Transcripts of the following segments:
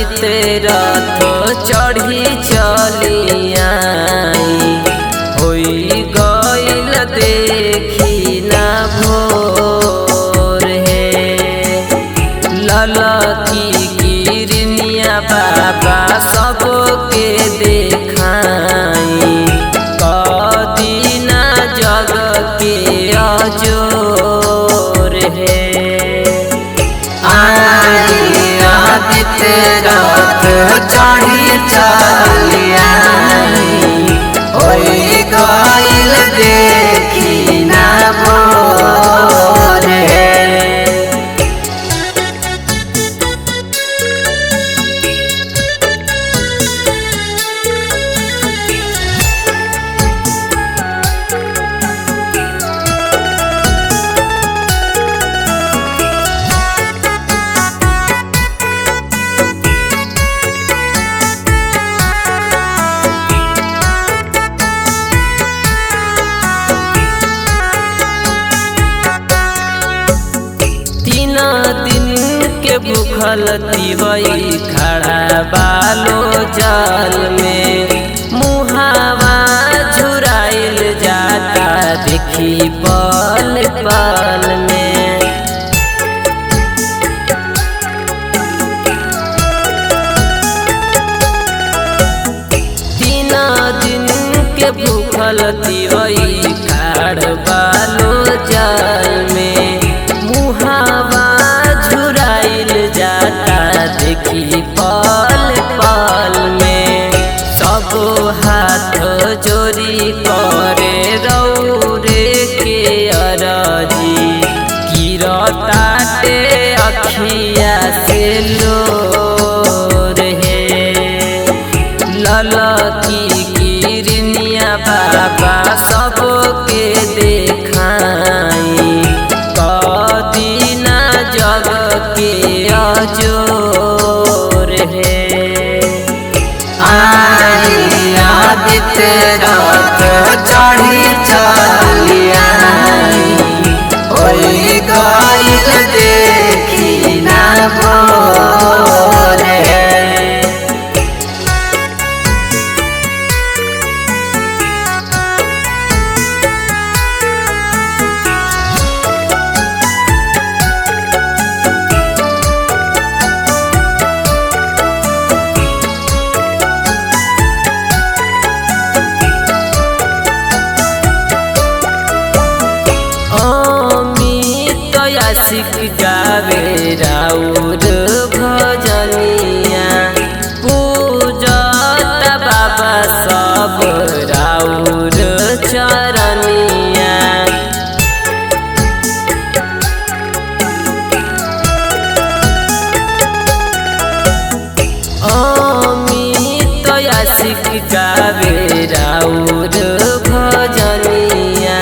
आदित्य रथ चढ़ी चलिया होई गईल देखी ना भोर हे ललकी गिरनिया बाबा सबके देखाई कदीना जग के अजोर हे आदित्य रथ चढ़ी चलिया होई गईल देखी ना भोर हे तीन दिन के भूखल तिवई खड़ा बालो जल में मुहावा झुराइल जाता देखी पल पल में तीन दिन के भूखल तिवई खाड़ बालो जल में मुहावा झुराइल जाता देखी पल पल में सब हाथ जोरी करे रौरे के अरजी गिरताटे अखिया से लोर हे ललकी गिरनिया बाबा सबके देखाई कदीना जग के अजोर हे आदित्य रथ चढ़ी चलिया होई गईल देखी ना भोर हे अमित आशिक गावे राउर भजनिया पूजत बाबा सब राउर चरनिया अमित आशिक गावे राउर भजनिया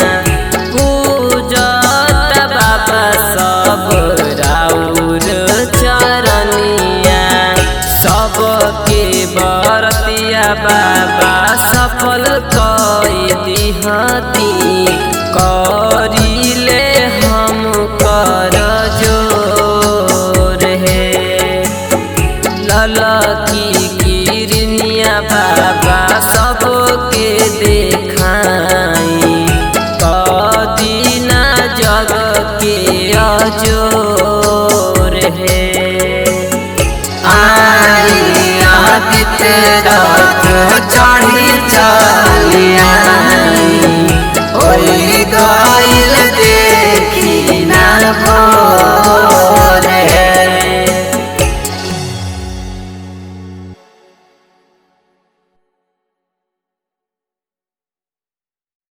पूजत बाबा सब राउर चरनिया सबके बरतिया बाबा सफल कई दिहती करिले हम कर जोर हे ललकी गिरनिया बाबा सबके देखाई कदीना जग के अजोर हे आदित्य रथ चढ़ी